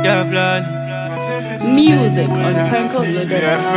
Diablo. Music on Prankoloaded.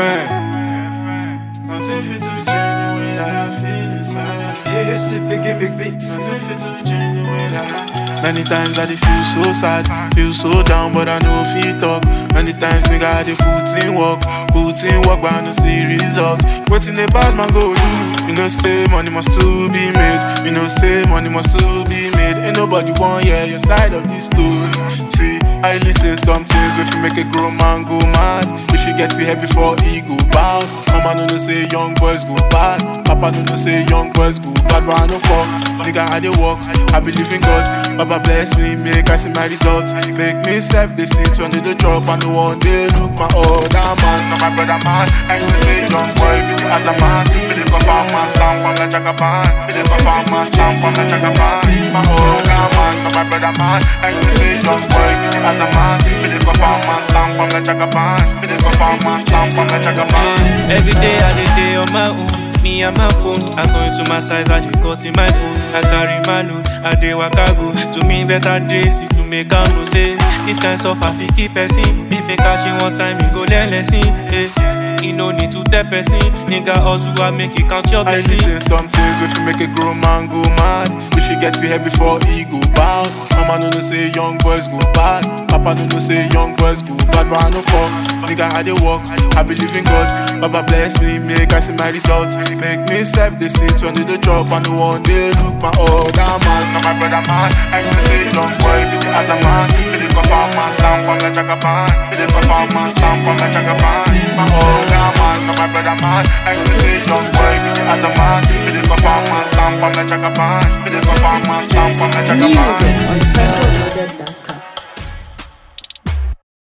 Nothing fit to change the way that I feel inside. Yeah, shit, big big beats. Nothing fit to change the way that I Many times I dey feel so sad, feel so down, but I know fit talk. Many times nigga I dey put in work, put in work, but I no see results. Waiting a bad man go do. You know say money must still be made. You know say money must still be made. Ain't nobody want hear your side of this story. See, I listen some things if you make a grown man go mad. If you get to here before he go bow. Mama no know say young boys go bad. Papa no know say young boys go bad, but I no fuck. Nigga I dey walk, I believe in God. Baba bless me, make I see my results. Make me self the seat when they dey drop. I no one day look my other man. No my brother man, I know say young boy as a man. Me dey papa man stamp on the jagaban. Me dey papa man stamp on the jagaban. My other man, no my brother man. I know say young boy as a man. Me dey papa man stamp on the jagaban. Me dey papa man stamp on the jagaban. Every day I dey day on my own. Me and my phone, I go into my size, I dey cut in my bones. I carry my load, I dey waka go. To me better days, to make am know say this kind stuff I fit keep person. If you catch it one time, you go learn lesson. Eh. You no need to tell person, nigga hustle I make you count your I blessing. listen some things if you make a grown man go mad. If you get to here before he go bad. Mama no know say young boys go bad. Papa no know say young boys go bad, but I no fuck. Nigga I dey walk, I believe in God. Baba bless me, make I see my results. Make me self the seat when they dey drop. I no one day look my other man. No my brother man, I know say young boy as a man. Me dey papa man stamp on the jagaban. Me dey papa man stamp on the jagaban. My other man, no my brother man. I know say young boy as a man. Me dey papa man stamp on the jagaban. Me dey papa man stamp on the Music jagaban. on Prankoloaded.